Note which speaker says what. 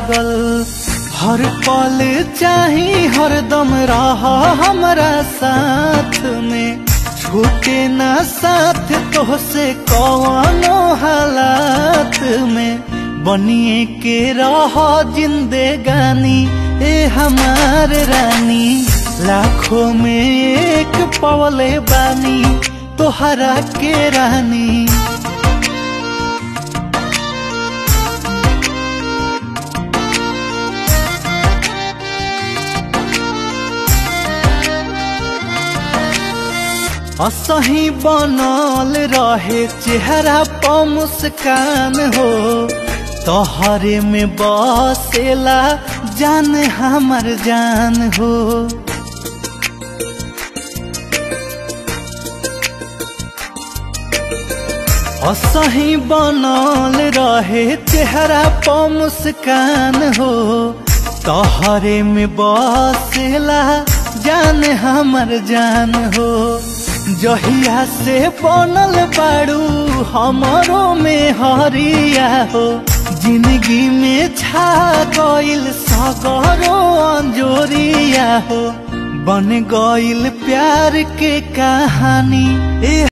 Speaker 1: लागल हर पल चाही हरदम रह हमरा साथ में छूटे ना साथ तोहसे कौनो हालात में बनिए के रह जिंदगानी ए हमार रानी लाखों में एक पवले बानी तोहरा के रानी असही बनल रहे चेहरा प मुस्कान हो तोहरे में बसेला जान हमर जान हो असही बनल रहे चेहरा प मुस्कान हो तोहरे में बसेला जान हमर जान हो जहिया से बनल बाड़ू हमरो में हरिया हो जिंदगी में छा गइल सगरो अंजोरिया हो बन गइल प्यार के कहानी ए